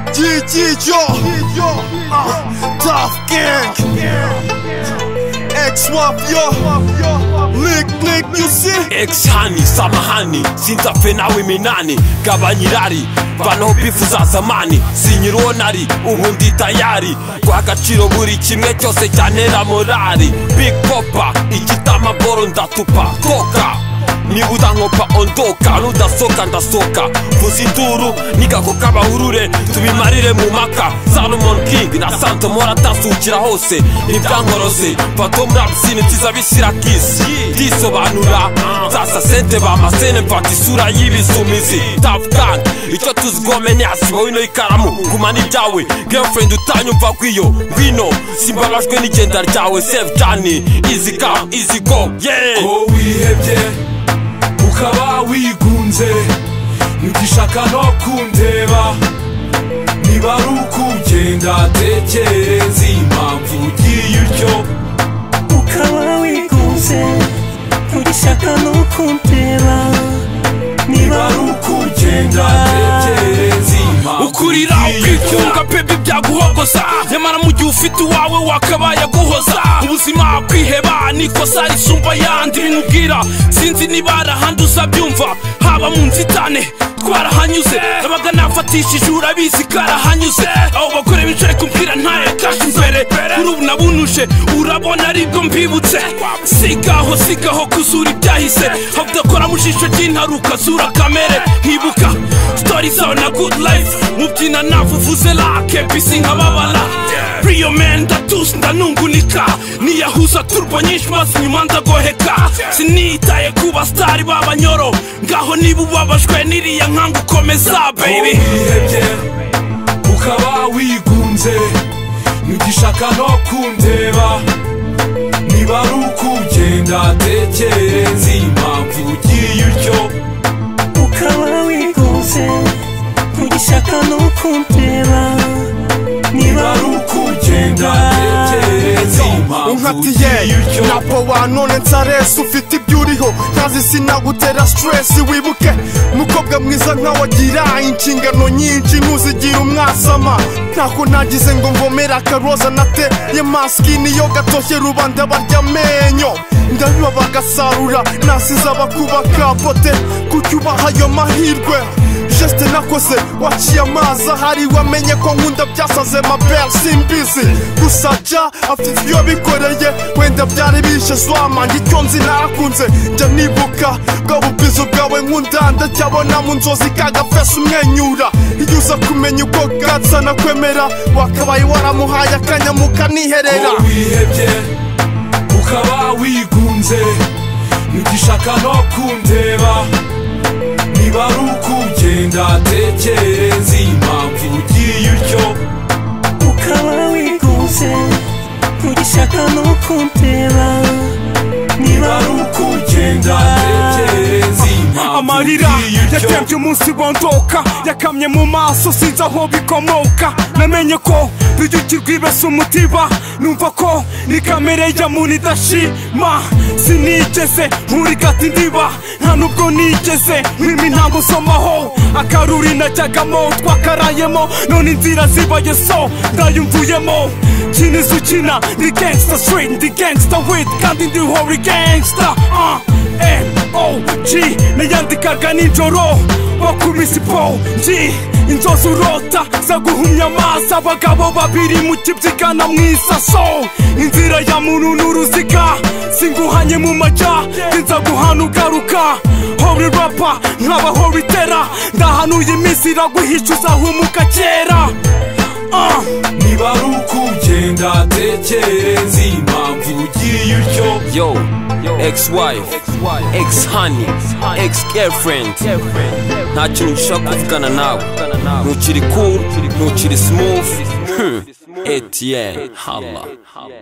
DJ uh, Tough Gang Ex Mafia Lick Lick Music Ex Hani samahani sinzafe nawe minani gabanyirari vanaho bifu za zamani sinyiriwo nari ubu ndi tayari guha agaciro buri kimwe cyose cyantera morali big popa igitama boro ndatupa koka niba udankopa ondoka nudasoka ndasoka vuza induru nigako k'abahurure tubimarire mu maka salomon king na santomora atasukira hose ntibyankorose mfato muri abisine nziza bishyira kisi ndisobanura nzasa sente bamasene mfata isura y'ibisumizi tafgan icyo tuzi gomene asiba wino ikaramu guma n'ibyawe girlfriend utanyumva kwiyo ngwino simbabajwe n'igenda ryawe save cyane easy come easy go yeah ko wihebye ukaba wigunze ntugishaka no kundeba niba ari uko ugenda tekereza impamvu ugiye utyo ukaba wigunze ntugishaka no kundeba niba ari uko ugenda tekereza impamvu ukurira ugiye utyo ukitunga pepe byaguhogoza nyamara mu gihe ufite uwawe wakabaye aguhoza ubuzima kwiheba nikosa risumba yandi bimubwira sinzi niba hari ahandi uzabyumva haba mu nzitane twarahanyuze nabaga nafatishije urabizi karahanyuze abo bagore bicaye kumbwira ntayakashe imbere kuri ubu nabunuje urabona aribwo mbibutse sigaho sigaho kuzura ibyahise habudakora mu jisho ry'intaruka zura kamere nkibuka sitori zawe na good life mubyina navuvuze lake bisi nkababara riyo meni ndatusi ndanungunika niyahuza turbo nyinshi maze inyuma ndagoheka sinitaye ku basitari b'abanyoro ngaho niba ubabajwe n'iriya nkanga ukomeza baby wihebye ukaba wigunze ntugishaka no kundeba niba ari uko ugenda tekereza impamvu ugiye utyo ukaba wigunze ntugishaka no kundeba niba ari uko ugenda tekereza impamvu ugiye unkatiye utyo napo wanone nsaresu ufite ibyo uriho ntazi sinagutera stress wibuke mukobwa mwiza nkawe agira inshingano nyinshi ntuzigira umwasama ntako nagize ngo mvomere akaroza nateye maski niyo gatoshye rubanda barya amenyo ndabiba bagasarura nasize abakubaka bote kucyubaha ayo mahirwe jeste nakoze waciye amazi ahari wamenye ko nkunda byasaze mabel simbizi gusa ja afite ibyo bikoreye wenda byari bishe zwamanjye icyo nzi narakunze njya nibuka bwa bubwizi bwawe nkunda ndacyabona mu nzozi kagafesi umwenyura iyo uza kumenya uko gatsa nakwemera wakabaye waramuhaye akanya mukaniherera ko wihebye ukaba wigunze ntugishaka no kundeba niba ari uko ugenda tekereza impamvu ugiye utyo ukaba wigunze ntugishaka no kundeba niba ari uko ugenda tekereza impamvu amarira ugiye utyo yatembye umunsi bondoka yakamye mu maso sinzi aho bikomoka namenye ko rujuki rwibese umutiba numva ko ni kamere ya muntu idashima sinigeze nkuri gati ndiba nta nubwo nigeze nkwima intango nsomaho akaruri najyagamo twakarayemo none inzira zibaye so ndayumvuyemo kina izu ukina ni gangsta street ndi gangsta wit kandi ndi hori gangsta uh. M.O.G nayandikaga nijoro bakubise po G inzozi urota zaguhumya amaso abagabo babiri mu kibyigana mu isaso inzira ya muntu n'uruziga singuhanye mu majya nza guhana ugaruka hori rapa nkaba hori tera ndahanuye iminsi iraguhisha uzahumuka kera Ah, niba ari uko ugenda tekereza impamvu ugiye utyo Yo, ex-wife, ex-honey, ex-girlfriend Nta kintu nshaka kuvugana nawe Ntukiri cool, ntukiri smooth Hmm, Etienne, Halla